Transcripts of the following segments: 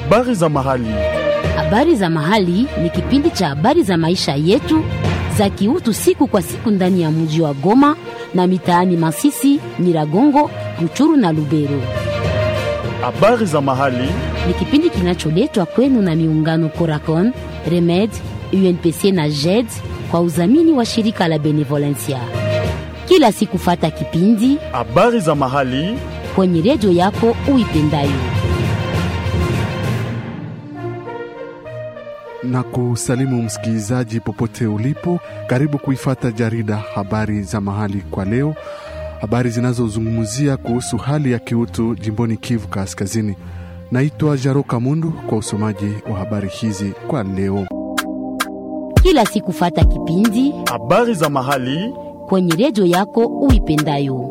Habari za mahali. Habari za mahali ni kipindi cha habari za maisha yetu za kiutu siku kwa siku ndani ya mji wa Goma na mitaani Masisi, Nyiragongo, Ruchuru na Lubero. Habari za mahali. Ni kipindi kinacholetwa kwenu na miungano Coracon, Remed, UNPC na JED kwa udhamini wa shirika la Benevolencia. Kila siku fata kipindi Habari za mahali. kwenye redio yako uipendayo. na kusalimu msikilizaji popote ulipo. Karibu kuifata jarida habari za mahali kwa leo, habari zinazozungumzia kuhusu hali ya kiutu jimboni Kivu Kaskazini. Naitwa Jaro Kamundu kwa usomaji wa habari hizi kwa leo. Kila siku fata kipindi Habari za mahali. kwenye redio yako uipendayo.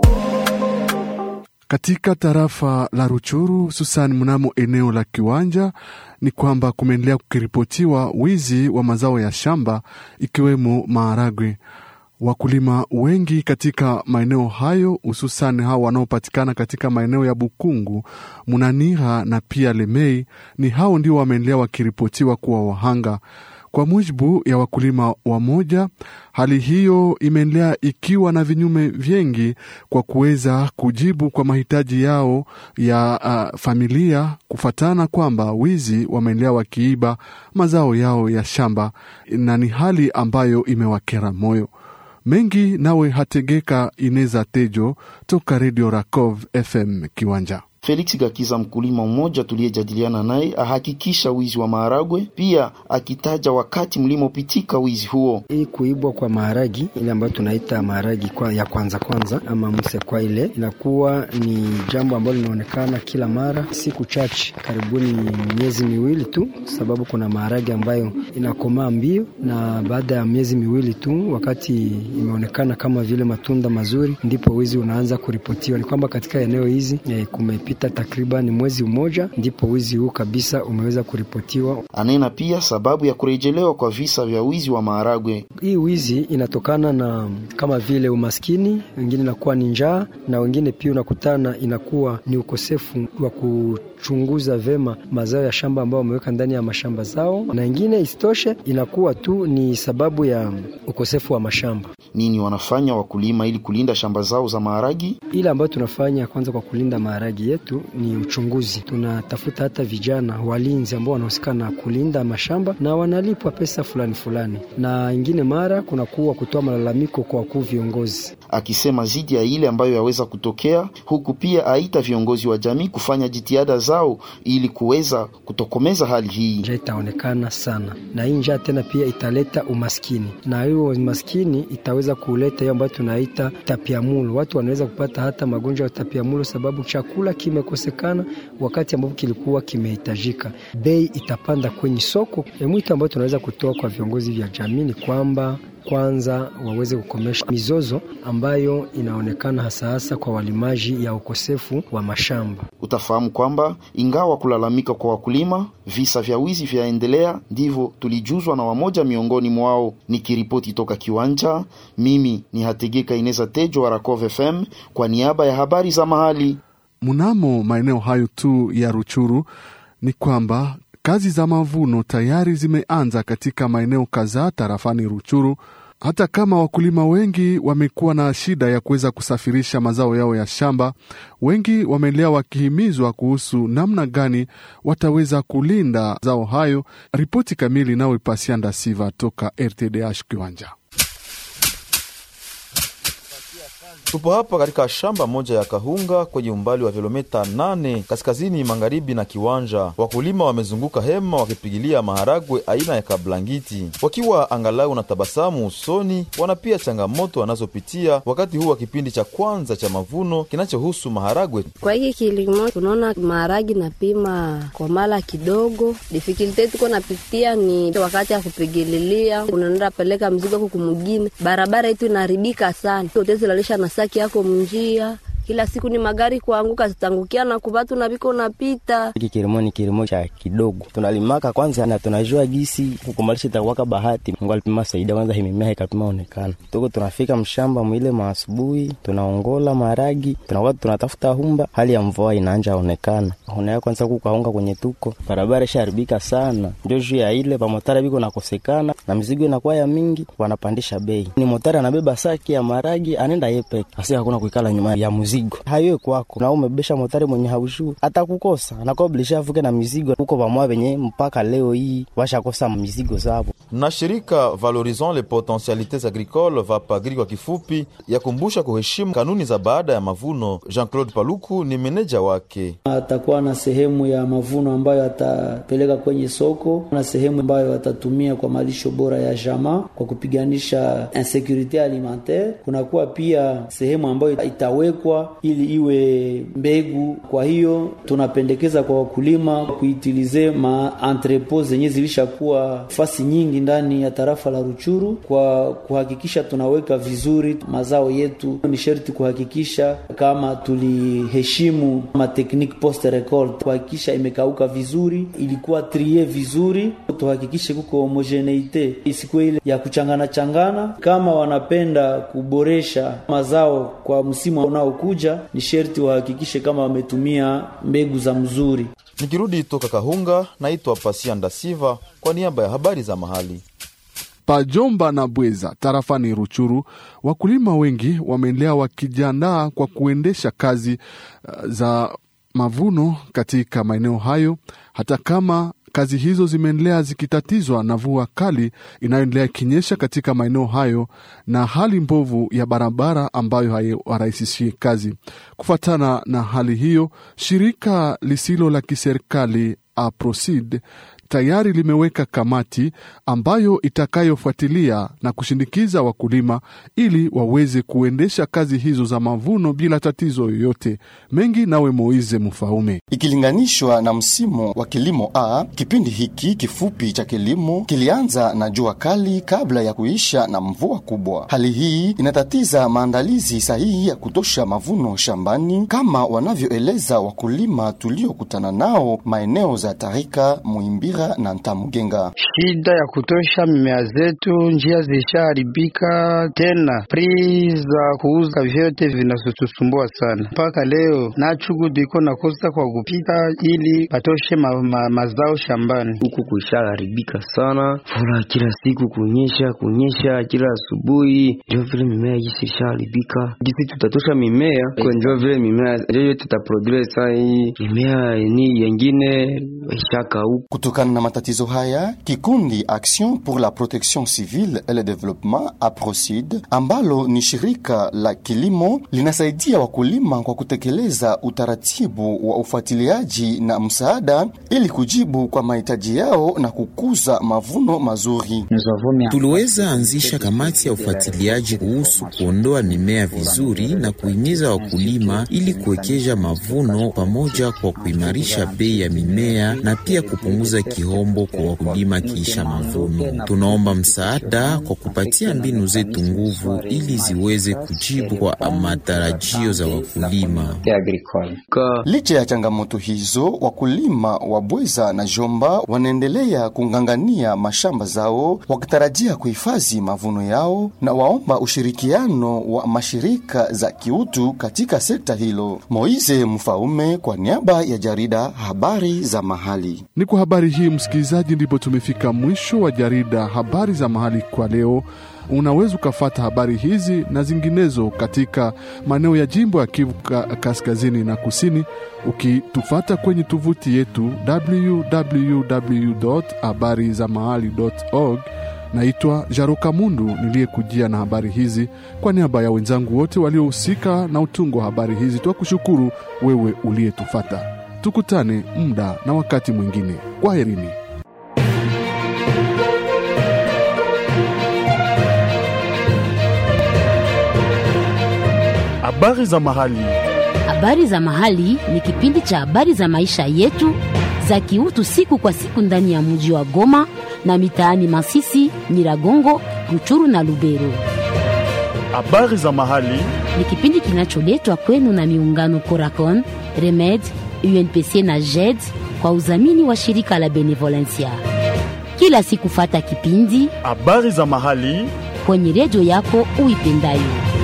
Katika tarafa la Ruchuru, hususan mnamo eneo la Kiwanja, ni kwamba kumeendelea kukiripotiwa wizi wa mazao ya shamba ikiwemo maharagwe. Wakulima wengi katika maeneo hayo, hususan hao wanaopatikana katika maeneo ya Bukungu, Munaniha na pia Lemei, ni hao ndio wameendelea wakiripotiwa kuwa wahanga. Kwa mujibu ya wakulima wamoja, hali hiyo imeendelea ikiwa na vinyume vingi kwa kuweza kujibu kwa mahitaji yao ya uh, familia, kufatana kwamba wizi wameendelea wakiiba mazao yao ya shamba, na ni hali ambayo imewakera moyo mengi. Nawe Hategeka Ineza Tejo toka Redio Rakov FM Kiwanja. Felix Gakiza, mkulima mmoja tuliyejadiliana naye, ahakikisha wizi wa maharagwe, pia akitaja wakati mlimopitika wizi huo. Hii kuibwa kwa maharagi ile ambayo tunaita maharagi kwa ya kwanza kwanza ama mse kwa ile inakuwa ni jambo ambalo linaonekana kila mara, siku chache, karibuni miezi miwili tu, sababu kuna maharagi ambayo inakomaa mbio, na baada ya miezi miwili tu, wakati imeonekana kama vile matunda mazuri, ndipo wizi unaanza kuripotiwa. Ni kwamba katika eneo hizi eh, kumepita takriban mwezi mmoja, ndipo wizi huu kabisa umeweza kuripotiwa. Anena pia sababu ya kurejelewa kwa visa vya wizi wa maharagwe. Hii wizi inatokana na kama vile umaskini, wengine inakuwa ni njaa, na wengine pia unakutana inakuwa ni ukosefu wa kuchunguza vema mazao ya shamba ambao wameweka ndani ya mashamba zao, na ingine isitoshe inakuwa tu ni sababu ya ukosefu wa mashamba. Nini wanafanya wakulima ili kulinda shamba zao za maharagi? Ile ambayo tunafanya kwanza kwa kulinda maharagi yetu ni uchunguzi. Tunatafuta hata vijana walinzi ambao wanahusika na kulinda mashamba na wanalipwa pesa fulani fulani, na ingine mara kunakuwa kutoa malalamiko kwa wakuu viongozi. Akisema zidi ya ile ambayo yaweza kutokea huku, pia aita viongozi wa jamii kufanya jitihada zao ili kuweza kutokomeza hali hii. Njaa itaonekana sana, na hii njaa tena pia italeta umaskini, na hiyo umaskini itaweza kuleta hiyo ambayo tunaita tapiamulo. Watu wanaweza kupata hata magonjwa ya tapiamulo sababu chakula kimekosekana wakati ambapo kilikuwa kimehitajika. Bei itapanda kwenye soko. E, mwito ambao tunaweza kutoa kwa viongozi vya jamii ni kwamba kwanza waweze kukomesha mizozo ambayo inaonekana hasa hasa kwa walimaji ya ukosefu wa mashamba. Utafahamu kwamba ingawa kulalamika kwa wakulima, visa vya wizi vyaendelea. Ndivyo tulijuzwa na wamoja miongoni mwao. Nikiripoti toka Kiwanja, mimi ni Hategeka Ineza Tejo wa Rakov FM kwa niaba ya habari za mahali. Mnamo maeneo hayo tu ya Ruchuru ni kwamba kazi za mavuno tayari zimeanza katika maeneo kadhaa tarafani Ruchuru, hata kama wakulima wengi wamekuwa na shida ya kuweza kusafirisha mazao yao ya shamba. Wengi wameendelea wakihimizwa kuhusu namna gani wataweza kulinda zao hayo. Ripoti kamili nawe Pasianda Siva toka RTDH Kiwanja. Tupo hapa katika shamba moja ya kahunga kwenye umbali wa kilomita nane kaskazini magharibi na Kiwanja. Wakulima wamezunguka hema wakipigilia maharagwe aina ya kablangiti, wakiwa angalau na tabasamu usoni. Wana pia changamoto wanazopitia wakati huu wa kipindi cha kwanza cha mavuno kinachohusu maharagwe. Kwa hiki kilimo tunaona maharagi napima kwa mala kidogo. Difikilte tuko napitia ni wakati ya kupigililia, unaenda peleka mzigo huku kumugine, barabara yetu inaharibika sana, utezi lalisha na saki yako mnjia kila siku ni magari kuanguka, zitangukia na kubatu na viko napita. Hiki kilimo ni kilimo cha kidogo, tunalimaka kwanza na tunajua gisi kukumalisha itakuwaka bahati. Mungu alipima saidia kwanza, himimea ikapima onekana, tuko tunafika mshamba mwile maasubuhi, tunaongola maragi, tunakuwa tunatafuta humba, hali ya mvua inaanja onekana, onea kwanza kukaunga kwenye tuko barabara ishaharibika sana, ndio juu ya ile pamotara biko nakosekana na mizigo inakuwa ya mingi, wanapandisha bei. Ni motari anabeba saki ya maragi anenda yepeke, asi hakuna kuikala nyuma ya mzigo hayo kwako, na umebesha motari mwenye haushu atakukosa, anakuwa bilisha avuke na mizigo huko pamoja venye mpaka leo hii washakosa mizigo zabo. Na shirika Valorisons les potentialités agricoles VAPAGRI kwa kifupi, yakumbusha kuheshimu kanuni za baada ya mavuno. Jean-Claude Paluku ni meneja wake. Atakuwa na sehemu ya mavuno ambayo atapeleka kwenye soko na sehemu ambayo atatumia kwa malisho bora ya jama kwa kupiganisha insecurite alimentaire. Kunakuwa pia sehemu ambayo itawekwa ili iwe mbegu. Kwa hiyo tunapendekeza kwa wakulima kuitilize ma entrepot zenye zilishakuwa fasi nyingi ndani ya tarafa la Ruchuru kwa kuhakikisha tunaweka vizuri mazao yetu. Ni sherti kuhakikisha kama tuliheshimu ma technique post record, kuhakikisha imekauka vizuri, ilikuwa trie vizuri, tuhakikishe kuko homogeneite, isikuwe ile ya kuchangana changana. Kama wanapenda kuboresha mazao kwa msimu unaokuja, ni sherti wahakikishe kama wametumia mbegu za mzuri. Nikirudi toka Kahunga, naitwa Pasia Ndasiva kwa niaba ya habari za mahali. Pajomba na Bweza tarafani Ruchuru, wakulima wengi wameendelea wakijiandaa kwa kuendesha kazi uh, za mavuno katika maeneo hayo, hata kama kazi hizo zimeendelea zikitatizwa na mvua kali inayoendelea ikinyesha katika maeneo hayo na hali mbovu ya barabara ambayo haiwarahisishie kazi. Kufuatana na hali hiyo, shirika lisilo la kiserikali Aprosid tayari limeweka kamati ambayo itakayofuatilia na kushindikiza wakulima ili waweze kuendesha kazi hizo za mavuno bila tatizo yoyote. Mengi nawe Moize Mfaume. Ikilinganishwa na msimu wa kilimo A, kipindi hiki kifupi cha kilimo kilianza na jua kali kabla ya kuisha na mvua kubwa. Hali hii inatatiza maandalizi sahihi ya kutosha mavuno shambani, kama wanavyoeleza wakulima tuliokutana nao maeneo za Tarika, Muimbira na Ntamugenga. Shida ya kutosha mimea zetu, njia zishaharibika, tena pri za kuuza vyote vinatusumbua sana. Mpaka leo nachugudi iko nakosa kwa kupita ili patoshe ma, ma, mazao shambani. Huku kuishaharibika sana, fura kila siku kunyesha kunyesha kila asubuhi, ndio vile mimea jisi ishaharibika. Jisi tutatosha mimea kwa ndio vile mimea ndio tutaprodure saa hii mimea ni yengine ishaka huku Kutokana na matatizo haya, kikundi Action pour la Protection Civile et le Développement APROCID, ambalo ni shirika la kilimo linasaidia wakulima kwa kutekeleza utaratibu wa ufuatiliaji na msaada ili kujibu kwa mahitaji yao na kukuza mavuno mazuri. Tuliweza anzisha kamati ya ufuatiliaji kuhusu kuondoa mimea vizuri na kuhimiza wakulima ili kuwekeza mavuno pamoja kwa kuimarisha bei ya mimea na pia kupunguza kihombo kwa wakulima kiisha mavuno. Tunaomba msaada kwa kupatia mbinu zetu nguvu ili ziweze kujibu kwa matarajio za wakulima. Licha ya changamoto hizo, wakulima wa Bweza na Jomba wanaendelea kung'ang'ania mashamba zao wakitarajia kuhifadhi mavuno yao na waomba ushirikiano wa mashirika za kiutu katika sekta hilo. Moize Mfaume kwa niaba ya jarida Habari za Mahali. Ni kwa habari hii msikilizaji, ndipo tumefika mwisho wa jarida habari za mahali kwa leo. Unaweza ukafata habari hizi na zinginezo katika maeneo ya jimbo ya Kivu kaskazini na kusini, ukitufata kwenye tovuti yetu www habari za mahali org. Naitwa Jaruka Mundu niliyekujia na habari hizi kwa niaba ya wenzangu wote waliohusika na utungo wa habari hizi. Twakushukuru wewe uliyetufata. Tukutane muda na wakati mwingine. Kwaherini. Habari za mahali. Habari za mahali ni kipindi cha habari za maisha yetu za kiutu siku kwa siku ndani ya mji wa Goma na mitaani Masisi, Nyiragongo, Ruchuru na Lubero. Habari za mahali ni kipindi kinacholetwa kwenu na miungano Coracon, Remed, UNPC na JED kwa udhamini wa shirika la Benevolencia. Kila siku fata kipindi habari za mahali kwenye redio yako uipendayo.